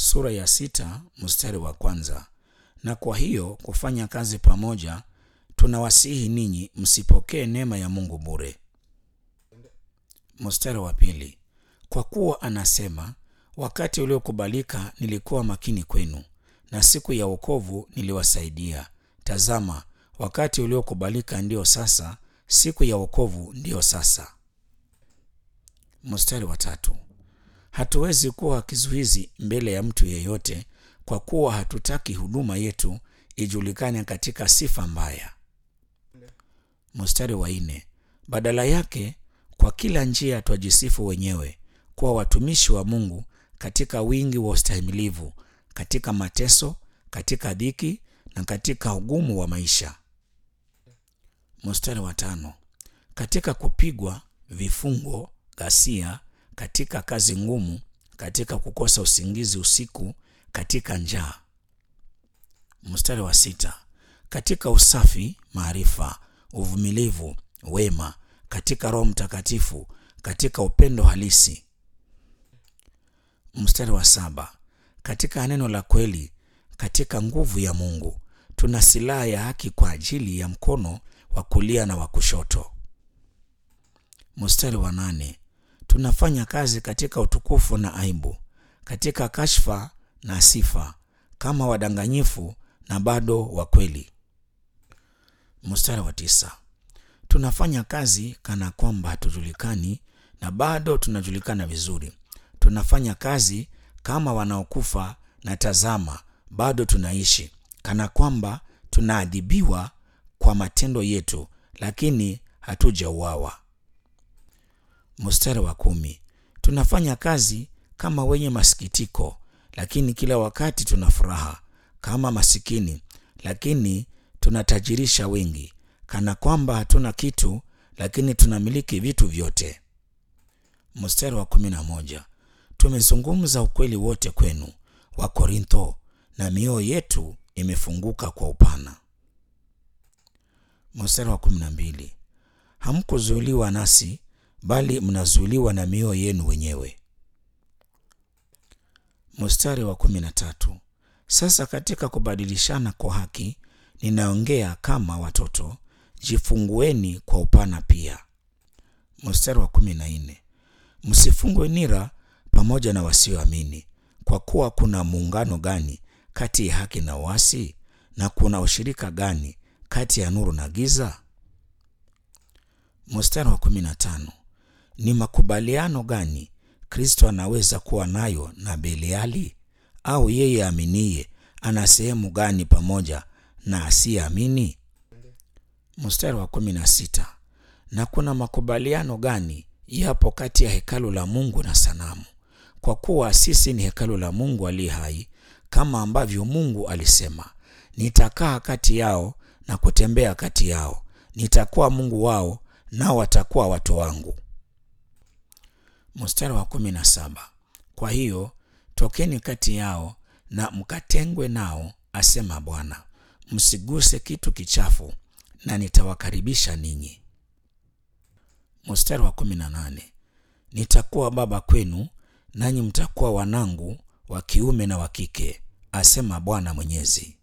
sura ya sita mstari wa kwanza. Na kwa hiyo kufanya kazi pamoja, tunawasihi ninyi msipokee neema ya Mungu bure. Mstari wa pili, kwa kuwa anasema, wakati uliokubalika nilikuwa makini kwenu, na siku ya wokovu niliwasaidia. Tazama, wakati uliokubalika ndio sasa, siku ya wokovu ndiyo sasa. Mstari wa tatu, hatuwezi kuwa kizuizi mbele ya mtu yeyote, kwa kuwa hatutaki huduma yetu ijulikane katika sifa mbaya. Mstari wa nne, badala yake kwa kila njia twajisifu wenyewe kuwa watumishi wa Mungu katika wingi wa ustahimilivu, katika mateso, katika dhiki na katika ugumu wa maisha. Mstari wa tano, katika kupigwa, vifungo, ghasia, katika kazi ngumu, katika kukosa usingizi usiku, katika njaa. Mstari wa sita, katika usafi, maarifa, uvumilivu, wema, katika Roho Mtakatifu, katika upendo halisi. Mstari wa saba, katika neno la kweli, katika nguvu ya Mungu, tuna silaha ya haki kwa ajili ya mkono wa kulia na wa kushoto. Mstari wa nane, tunafanya kazi katika utukufu na aibu, katika kashfa na sifa, kama wadanganyifu na bado wa kweli. Mstari wa tisa, tunafanya kazi kana kwamba hatujulikani na bado tunajulikana vizuri. Tunafanya kazi kama wanaokufa na tazama, bado tunaishi, kana kwamba tunaadhibiwa kwa matendo yetu, lakini hatujauawa. Mstari wa kumi, tunafanya kazi kama wenye masikitiko, lakini kila wakati tuna furaha, kama masikini, lakini tunatajirisha wengi, kana kwamba hatuna kitu, lakini tunamiliki vitu vyote. Mstari wa kumi na moja, tumezungumza ukweli wote kwenu wa Korintho, na mioyo yetu imefunguka kwa upana. Mstari wa kumi na mbili, hamkuzuiliwa nasi bali mnazuiliwa na mioyo yenu wenyewe. Mstari wa kumi na tatu, sasa katika kubadilishana kwa haki ninaongea kama watoto, jifungueni kwa upana pia. Mstari wa kumi na nne, msifungwe nira pamoja na wasioamini, kwa kuwa kuna muungano gani kati ya haki na uasi? Na kuna ushirika gani kati ya nuru na giza? Mstari wa kumi na tano, ni makubaliano gani Kristo anaweza kuwa nayo na Beliali? Au yeye aminiye ana sehemu gani pamoja na asiyeamini? Mstari wa kumi na sita, na kuna makubaliano gani yapo kati ya hekalu la Mungu na sanamu? Kwa kuwa sisi ni hekalu la Mungu aliye hai, kama ambavyo Mungu alisema, nitakaa kati yao na kutembea kati yao, nitakuwa Mungu wao nao watakuwa watu wangu. Mstari wa kumi na saba, kwa hiyo tokeni kati yao na mkatengwe nao, asema Bwana, msiguse kitu kichafu, na nitawakaribisha ninyi. Mstari wa kumi na nane, nitakuwa baba kwenu, nanyi mtakuwa wanangu wa kiume na wa kike, asema Bwana Mwenyezi.